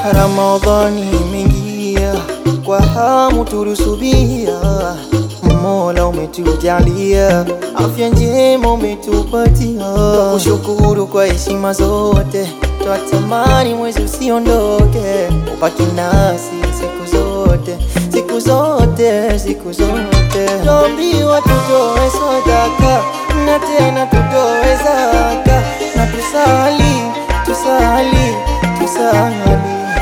Ramadhani imeingia kwa hamu tulusubia, Mola umetujalia afya njema umetupatia, kushukuru kwa heshima zote, twatamani mwezi usiondoke, ubaki nasi siku zote, siku zote, siku zote. Tuambiwa tutoe sadaka na tena tutoe zaka na tusali, tusali, tusali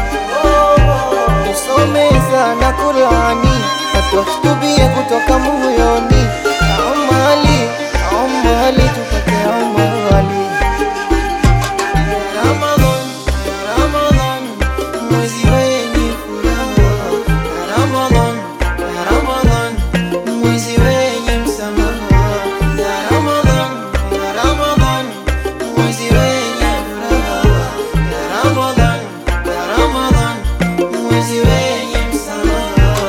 tusome sana Qurani na tuakitubie kutoka moyoni, amali amali tupate amali. Ramadhan, Ramadhan, mwezi wenye furaha. Ramadhan, Ramadhan, mwezi wenye msamaha. Ramadhan, Ramadhan, mwezi wenye furaha. Ramadhan, Ramadhan, mwezi wenye msamaha.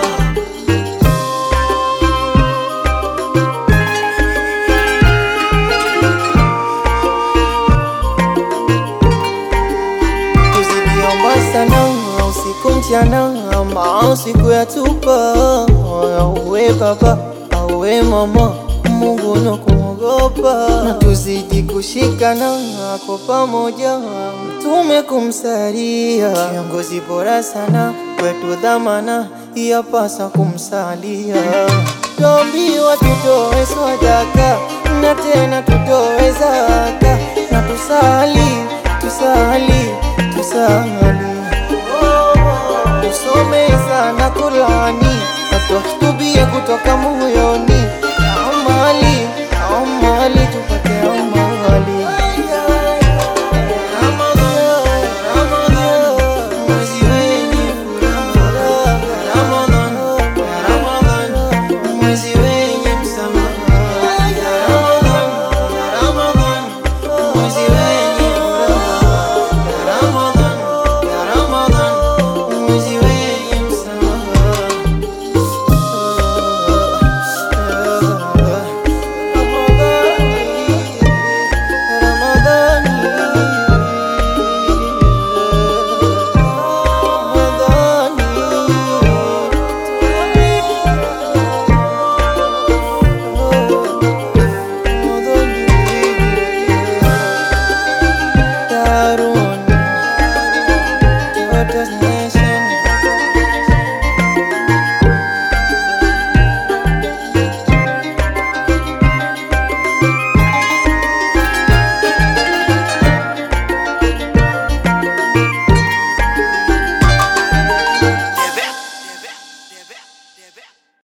Tusikiomba sana usiku mchana, mausiku ya tupa auwe baba auwe mama, Mungu na kumwogopa, na tuzidi kushikana kwa pamoja, mtume kumsalia, kiongozi bora sana kwetu, dhamana yapasa kumsalia. Tuambiwa tutoe sadaka na tena tutoe zaka na tusali tusali tusali tusome sana Qurani na tuakitubie kutoka Mungu